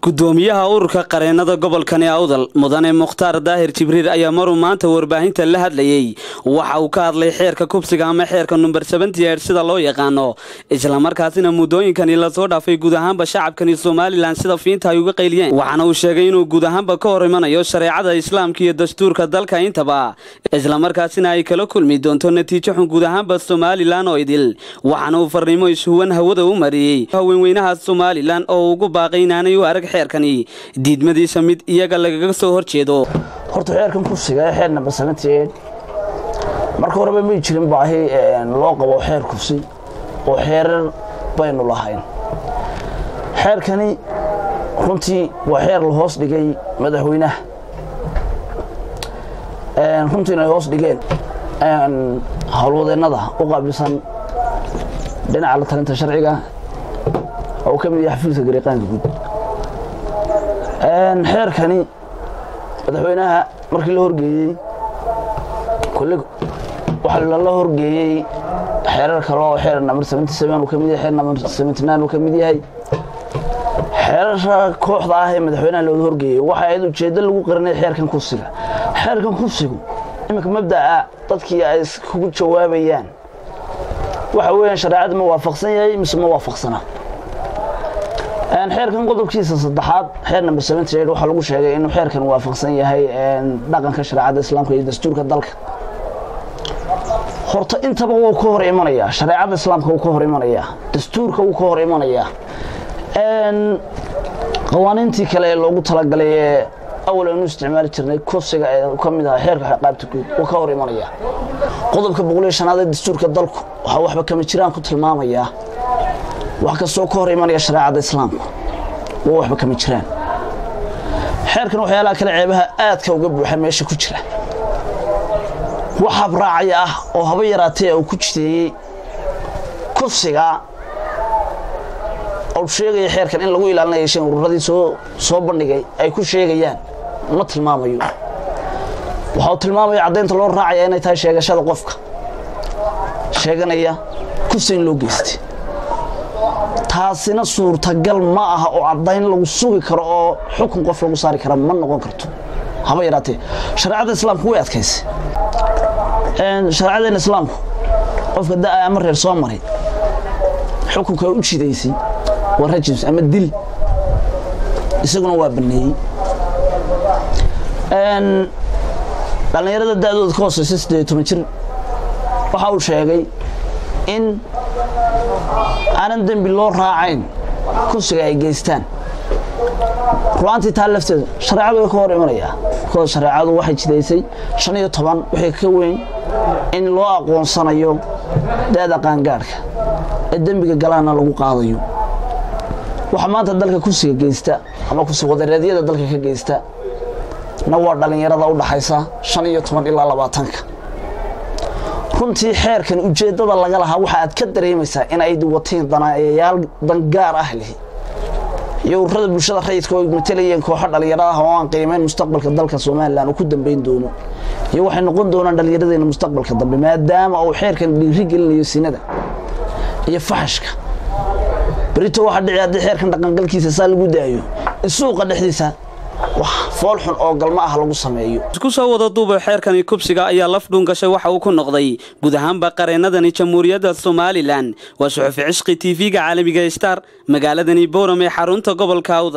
gudoomiyaha ururka qareennada gobolkani awdal mudane mukhtaar daahir jibriil ayaa maruu maanta warbaahinta la hadlayey waxa uu ka hadlay xeerka kubsiga ama xeerka number seventy-eight sida loo yaqaano islamarkaasina muddooyinkani lasoo dhaafay guud ahaanba shacabkani somalilan sida fiinta ay uga qayliyeen waxaana uu sheegay inuu guud ahaanba ka hor imanayo shareecada islaamka iyo dastuurka dalka intaba islamarkaasina ay kala kulmi doonto natiijo xun guud ahaanba somalilan oo idil waxaana uu farriimo ishuwan hawada u mariyey haweenweynaha somalilan oo ugu baaqay inaanay u arag xeerkani diidmadiisa mid iyaga lagaga soo hor jeedo horta xeerkan kufsiga ee xeer number seventy eight marka horeba may jirin baahi loo qabo xeer kufsi oo xeerar baynu lahayn xeerkani runtii waa xeer la hoos dhigay madaxweynaha runtii inay hoos dhigeen howlwadeennada u qaabilsan dhinaca la talinta sharciga oo ka mid yahay xafiiska gariiqaanka guud xeerkani madaxweynaha markii la horgeeyey kole waxaa lala horgeeyey xeerar kale oo xeer number seventy seven uu ka mid yahay xeer number seventy nine uu ka mid yahay xeerarka kooxda ah ee madaxweynaha looga horgeeyey waxa ayd ujeeddo lagu qarinay xeerkan kufsiga xeerkan kufsigu iminka mabda'a dadkii ay kugu jawaabayaan waxa weeyaan shareecada ma waafaqsan yahay mise ma waafaqsana xeerkan qodobkiisa saddexaad xeer number seventy eight waxaa lagu sheegay inuu xeerkan waafaqsan yahay dhaqanka shareecada islaamka iyo dastuurka dalka horta intaba wuu ka hor imanayaa shareecada islaamka wuu ka hor imanayaa dastuurka wuu ka hor imanayaa qawaaniintii kale ee loogu talagalay ee awal aynu isticmaali jirnay kufsiga ee ka mid aha xeerka qaabta guud wuu ka hor imanayaa qodobka boqol iyo shanaad ee dastuurka dalku waxaa waxba kama jiraan ku tilmaamayaa wax kastoo ka hor imanaya shareecada islaamku waa waxba kama jiraan xeerkan waxyaalaha kale ceebaha aadka uga buuxa meesha ku jira wax habraacaya ah oo haba yaraatee uu ku jideeyey kufsiga ou sheegaya xeerkan in lagu ilaalinaya shan ururadii soo soo bandhigay ay ku sheegayaan ma tilmaamayo waxa uu tilmaamaya caddaynta loo raacaya inay tahay sheegashada qofka sheeganaya kufsi in loo geystay taasina suurtagal ma aha oo caddayn lagu sugi karo oo xukun qof lagu saari kara ma noqon karto haba yaraatee shareecada islaamku way adkaysay shareecadeena islaamku qofka da'a ama reer soo maray xukunka u jidaysay waa rajims ama dil isaguna waa banneeyey dhallinyarada da'dooda ka hooseysa siddeed toban jir waxa uu sheegay in aanan dembi loo raacayn kufsiga ay geystaan ru'aantii taa lafteedu shareecadu way ka hor imanayaa kooda shareecadu waxay jidaysay shan iyo toban wixii ka weyn in loo aqoonsanayo da'da qaangaadhka ee dembiga galaana lagu qaadayo waxa maanta dalka kufsiga geysta ama kufsi wadareedyada dalka ka geysta na waa dhallinyarada u dhaxaysa shan iyo toban ilaa labaatanka runtii xeerkan ujeeddada laga lahaa waxa aad ka dareemaysaa in ay watiin danayayaal dangaar ah lihi iyo ururada bulshada rayidka oo matalayeen kooxo dhallinyaro ah oo aan qiimayn mustaqbalka dalka somalilan uu ku dambayn doono iyo waxay noqon doonaan dhallinyaradeena mustaqbalka dambe maadaama uu xeerkan dhiiri gelinayo sinada iyo faxashka berito waxa dhici haddii xeerkan dhaqangalkiisa saa lagu daayo in suuqa dhexdiisa wax fool xun oo galma ah lagu sameeyo isku soo wada duuba xeerkani kubsiga ayaa laf dhuungashay waxa uu ku noqday guud ahaanba qareennadani jamhuuriyadda somalilan waa suxufi cishqi tv-ga caalamiga star magaaladani bowram ee xarunta gobolka awda